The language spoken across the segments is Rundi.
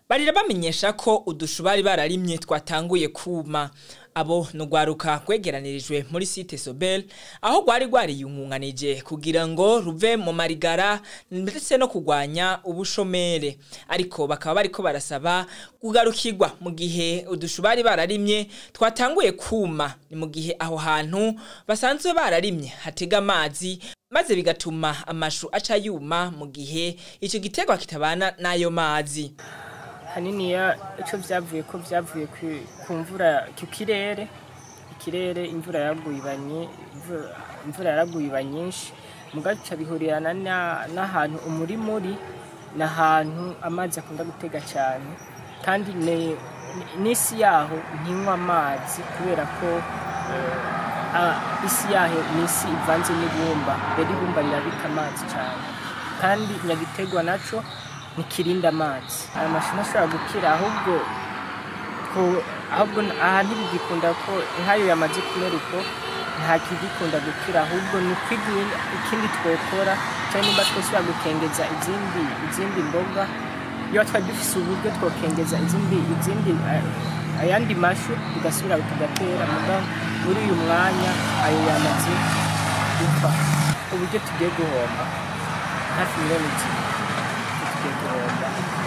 barira bamenyesha ko udushu bari bararimye twatanguye kuma abo nugwaruka rwegeranirijwe muri site Sobel aho rwari rwariyungunganije kugira ngo ruve mu marigara ndetse no kugwanya ubushomere ariko bakaba bariko barasaba kugarukirwa mu gihe udushu bari bararimye twatanguye kuma ni mu gihe aho hantu basanzwe bararimye hatega amazi maze bigatuma amashu aca yuma mu gihe ico giterwa kitabana n'ayo mazi haniniya icyo byavuye ko byavuye ku- ku mvura ku kirere ikirere imvura yaraguye iba nyi- imvura- imvura yaraguye iba nyinshi mugaca bihurirana na- n'ahantu umurima uri ni ahantu amazi akunda gutega cyane kandi ni- ni- n'isi yaho ntinywa amazi kubera ko eh, ah, isi yaho ni isi ivanze n'ibumba rero ibumba rirabika amazi cyane kandi nyagitegwa nacyo ntikirinda amazi aya mashu ntashobora gukira ahubwo ko- ahubwo aha ntibigikunda ko nk'ayo yamaze kumera uko nta kigikunda gukira ahubwo ni ukwiga ikindi twokora cyangwa nimba twosubira gukengeza izindi izindi mboga iyo twari dufise uburyo twokengeza izindi izindi eh, ayandi mashu tugasubira tugatera muga muri uyu mwanya ayo yamaze gupfa uburyo tugiye guhomba hafi miliyoni zibiri tugiye guhomba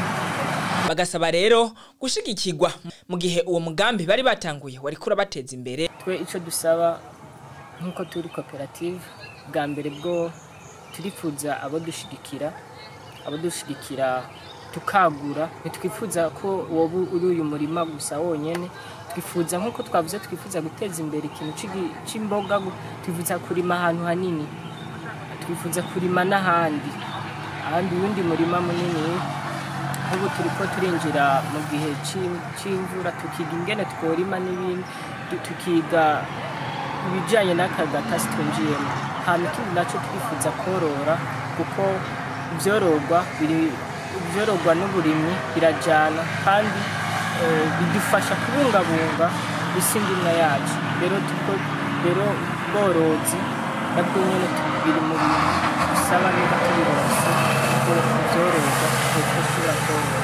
bagasaba rero gushigikirwa mu gihe uwo mugambi bari batanguye wari kurabateza imbere twe icyo dusaba nk'uko turi koperative bwa mbere bwo turifuza abo dushigikira abo dushigikira tukagura ntitwifuza ko wowe uri uyu murima gusa wonyine twifuza nk'uko twavuze twifuza guteza imbere ikintu c'igi- c'imboga gu- twifuza kurima ahantu hanini twifuza kurima n'ahandi ahandi uwundi murima munini nk'ubu turi ko turinjira mu gihe c'im- c'imvura tukiga ingene tworima n'ibindi tu- tukiga ibijyanye n'aka gatasi twinjiyemo hanyuma ikindi nacyo twifuza korora kuko ibyororwa biri ibyororwa n'uburimyi birajyana kandi eh, bidufasha kubungabunga isi ndimwa yacu rero tuko rero bworozi nabwo nyine biri mu bintu bisaba niba tubironse ibyororwa kuko ushobora korora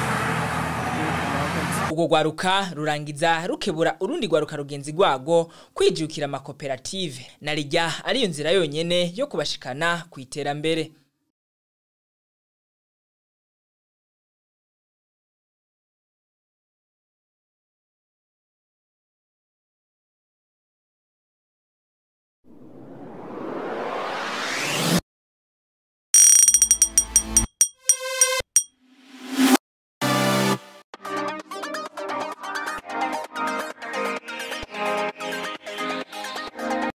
ubwo rwaruka rurangiza rukebura urundi rwaruka rugenzi rwago kwijukira amakoperative na rijya ariyo nzira yonyene yo kubashikana ku iterambere